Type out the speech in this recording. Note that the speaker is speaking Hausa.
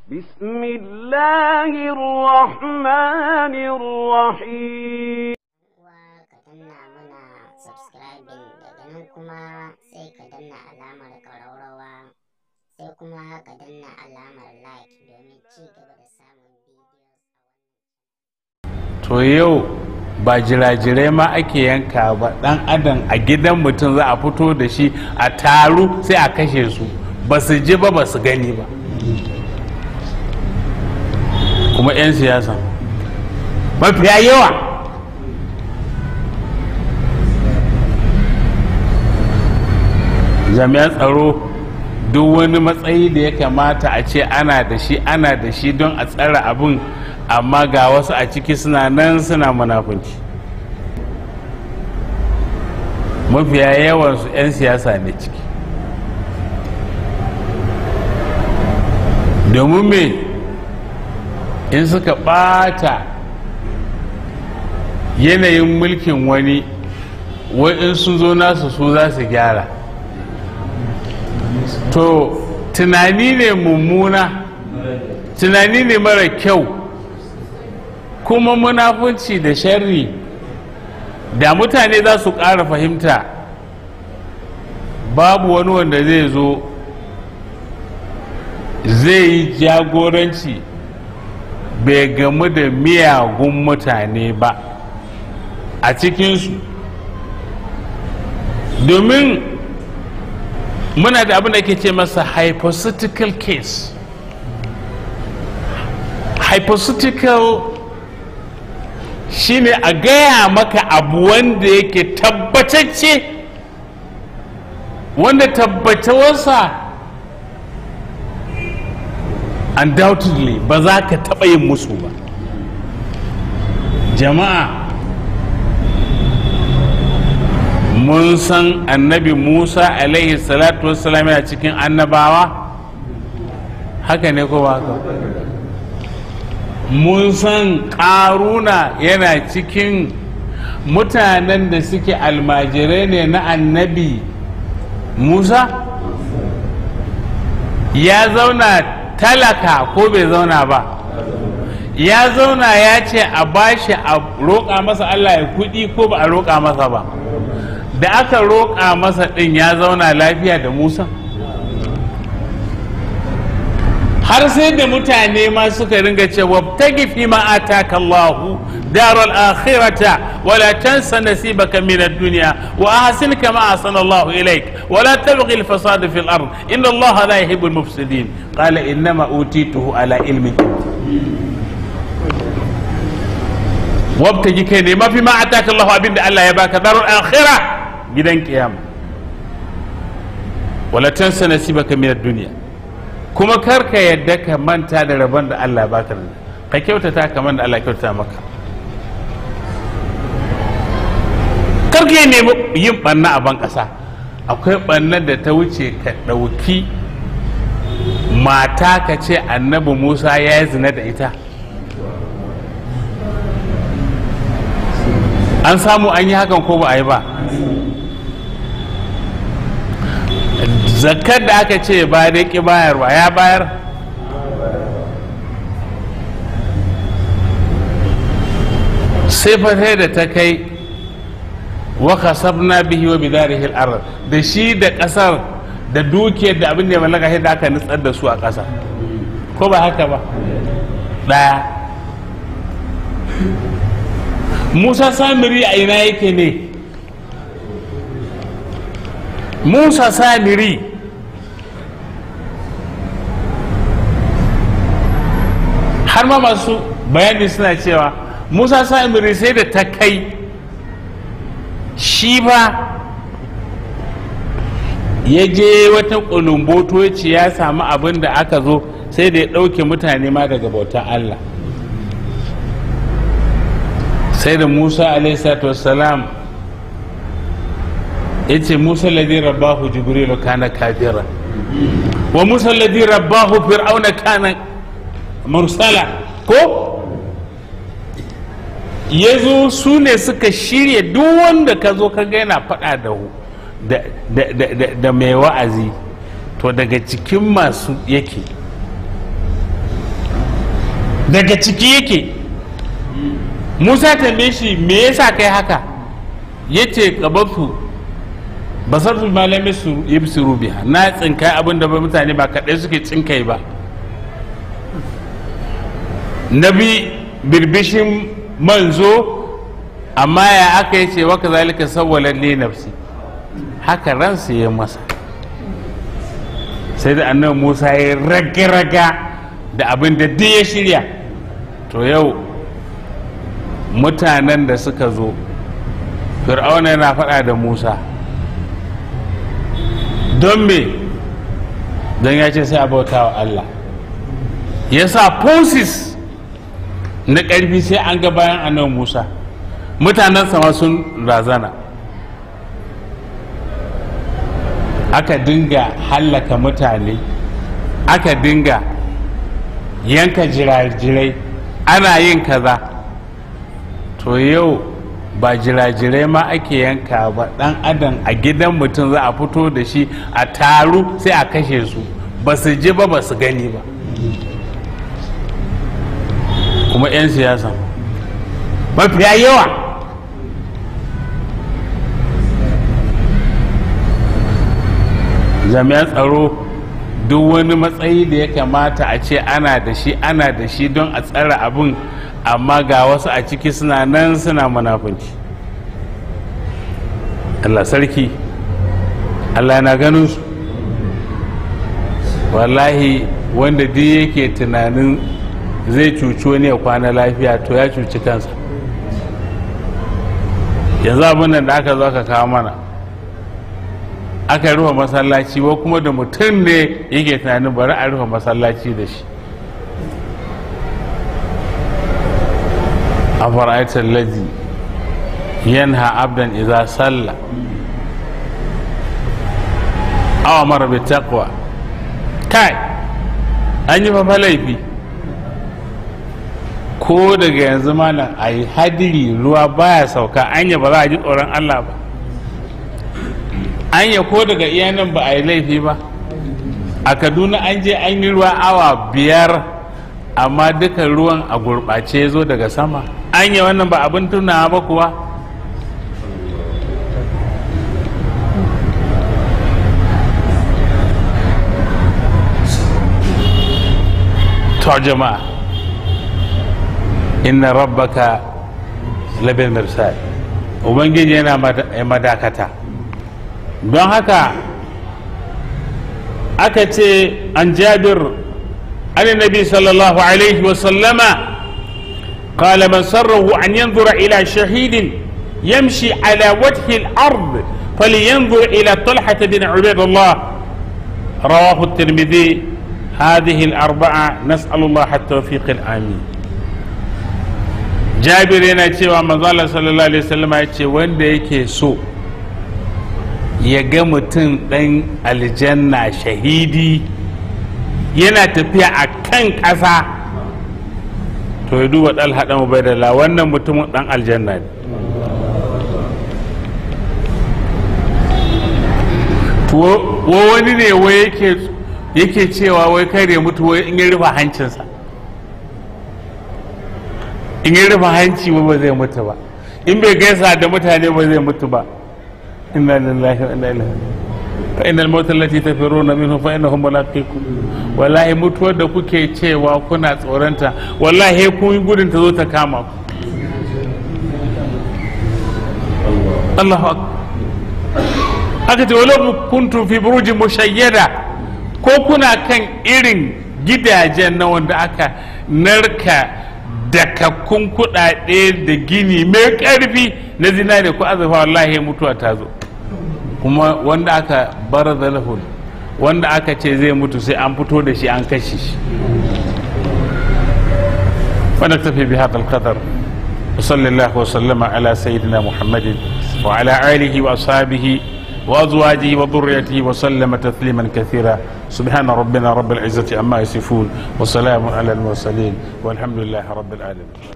بسم الله الرحمن الرحيم uwa ka danna mana subscribing daga nan kuma sai ka danna alamar ƙararrawa sai kuma ka danna alamar like domin ci gaba da samun videos to yau ba jirajirai ma ake yanka ba dan adam a gidan mutum za a fito da shi a taru sai a kashe su ba su ji ba ba su gani ba kuma 'yan siyasa mafiya yawa jami'an tsaro duk wani matsayi da ya kamata a ce ana da shi ana da shi don a tsara abin amma ga wasu a ciki suna nan suna munafunci mafiya yawansu 'yan siyasa ne ciki domin me in suka ɓata yanayin mulkin wani in sun zo nasu su za su gyara to tunani ne mummuna tunani ne mara kyau kuma munafunci da sharri da mutane za su ƙara fahimta babu wani wanda zai zo zai yi jagoranci bai gamu da miyagun mutane ba a cikinsu domin muna da abin da ke ce masa hypothetical case hypothetical shine a gaya maka abu wanda yake tabbatacce wanda tabbatawarsa undoubtedly ba za ka taɓa yin musu ba jama'a mun san annabi musa alaihi salatu wassalam yana cikin annabawa haka ne ko ba haka mun san ƙaruna yana cikin mutanen da suke almajirai ne na annabi musa ya zauna talaka ko bai zauna ba ya zauna ya ce a bashi a roƙa masa allah ya kuɗi ko ba a roƙa masa ba da aka roƙa masa ɗin ya zauna lafiya da musa har sai da mutane ma suka ringa cewa tagi fi ma ataka Allah daral akhirata wala tansa nasibaka min ad-dunya wa ahsin kama ahsana Allah ilayk wala tabghi al-fasad fi al-ard inna Allah la yuhibbu al-mufsidin qala innama utituhu ala ilmin wabtaji kai ne mafi ma ataka Allah abinda Allah ya baka daral akhirah gidan kiyama wala tansa nasibaka min ad-dunya kuma kar ka yadda ka manta da rabon da Allah baka da ka kyautata kamar da Allah kyautata maka kar ka nemi yin banna a ban ƙasa akwai banna da ta wuce ka ɗauki mata ka ce annabi musa ya yi zina da ita an samu an yi hakan ko ba a yi ba zakar da aka ce ba da ki bayarwa ya bayar sai sai da ta kai wa kasabna bihi wa bidarihi al-ard da shi da kasar da dukiyar da abin da ya mallaka sai da aka nutsar da su a ƙasa ko ba haka ba daya musa samiri a ina yake ne musa samiri har ma masu bayani suna cewa musa samiri sai da ta kai shi ba ya je wata kulumboto ya ce ya samu abin da aka zo sai da ya ɗauke mutane ma daga bautar allah sai da musa alaihi wassalam ya ce musa ladi rabbahu jibrilu kana kafira wa musa ladi rabbahu fir'auna kana mursala ko ya zo su ne suka shirya duk wanda ka zo ka ga yana faɗa da da, da, da, da, da mai wa'azi to daga cikin masu yake daga ciki yake musa tambaye shi me yasa kai haka yace kabatu basar su malami su yibsiru biha na tsinkai abin da ba mutane ba kaɗai suke tsinkai ba nabi birbishin manzo amma ya aka yi ce waka zalika sawwalar li nafsi haka ransu ya masa sai da annabi musa ya raga-raga da abin da duk ya shirya to yau mutanen da suka zo fir'auna yana faɗa da musa don me don ya ce sai a bauta wa allah ya sa forces na ƙarfi sai an ga bayan annabi musa mutanen sama sun razana aka dinga hallaka mutane aka dinga yanka jirajirai ana yin kaza to yau ba jirajirai ma ake yanka ba dan adam a gidan mutum za a fito da shi a taru sai a kashe su ba su ji ba ba su gani ba kuma 'yan siyasa mafiya yawa jami'an tsaro duk wani matsayi da ya kamata a ce ana da shi ana da shi don a tsara abin amma ga wasu a ciki suna nan suna munafunci Allah sarki Allah na ganin su wallahi wanda duk yake tunanin zai cuci wani ya kwana lafiya to ya cuci kansa yanzu abin nan da aka zo aka kawo mana aka rufe masallaci wa kuma da mutum ne yake tunanin bari a rufe masallaci da shi a fara'aitar laji yanha abdan iza salla awa mara bi taqwa kai an yi fafa laifi ko daga yanzu malam a yi hadiri ruwa baya sauka anya ba za a ji tsoron allah ba anya ko daga iyanan ba a yi laifi ba a kaduna an je an yi ruwa awa biyar amma duka ruwan a gurɓace zo daga sama anya wannan ba abin tunawa ba kuwa to jama'a inna rabbaka labin mirsal ubangiji yana madakata don haka aka ce an jabir an nabi sallallahu alaihi wasallama قال من سره أن ينظر إلى شهيد يمشي على وجه الأرض فلينظر إلى طلحة بن عبيد الله رواه الترمذي هذه الأربعة نسأل الله التوفيق الآمين jabir yana cewa manzala sallallahu alaihi wasallam ya ce wanda yake so ya ga mutum ɗan aljanna shahidi yana tafiya a kan ƙasa to ya duba ɗal haɗa mubaidala wannan mutumin ɗan aljanna ne wa wani ne wai yake cewa wai kare mutu wai in ya rufe hancinsa in yi rufe hanci ba zai mutu ba in bai gaisa da mutane ba zai mutu ba inna lillahi wa inna ilaihi fa innal mauta allati tafiruna minhu fa innahum mulaqikum wallahi mutuwar da kuke cewa kuna tsoronta wallahi kun gudun ta zo ta kama ku Allahu akbar aka ce walau kuntum fi burujin mushayyada ko kuna kan irin gidajen na wanda aka narka dakakkun kuɗaɗe da gini mai ƙarfi na zinare ko azurfa wallahi mutuwa ta zo kuma wanda aka bar zalahul wanda aka ce zai mutu sai an fito da shi an kashe shi ونكتفي بهذا القدر وصلى الله وسلم على سيدنا محمد وعلى آله وأصحابه وأزواجه وذريته وسلم تسليما كثيرا سبحان ربنا رب العزة عما يصفون وسلام على المرسلين والحمد لله رب العالمين